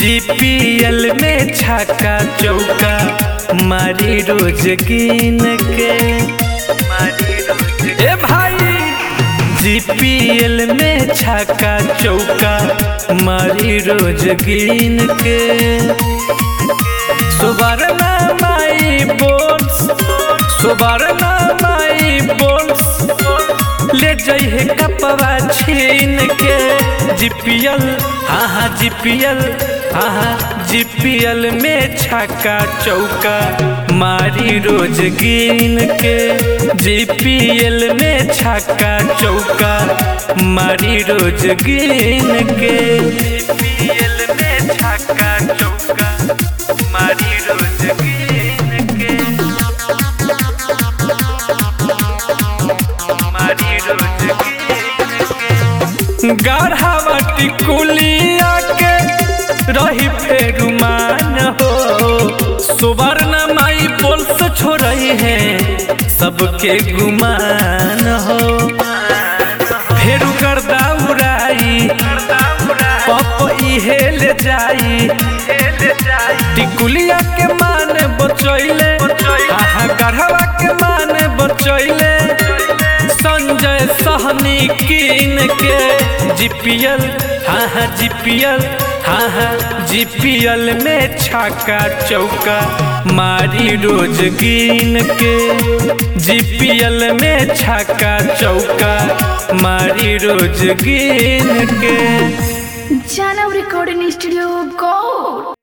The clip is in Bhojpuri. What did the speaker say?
जीपीएल में छक्का चौका मारी रोज गिन के मारी रोज ए भाई जीपीएल में छक्का चौका मारी रोज गिन के सुबरना माई बोल्स सुबरना माई बोल्स ले जइहे कपवा छीन के जीपीएल हाँ हाँ जीपीएल हाँ हाँ जीपीएल में छक्का चौका मारी रोज गिन के जीपीएल में छक्का चौका मारी रोज गिन के जीपीएल में छक्का चौका मारी रोज गिन के मारी रोज गिन के गाढ़ावा टिकुलिया के रही फेर मान हो सुवर्ण माई बोल से छोड़ई है सबके गुमान हो फेर गर्दा उड़ाई पप इहे ले जाई टिकुलिया के मान बचैले आहा गढ़वा के मान बचैले संजय सहनी कीन के जीपीएल हाँ हाँ जीपीएल हाँ हाँ जीपीएल में छक्का चौका मारी रोज गिन के जीपीएल में छक्का चौका मारी रोज गिन के Jana Recording Studio Gold.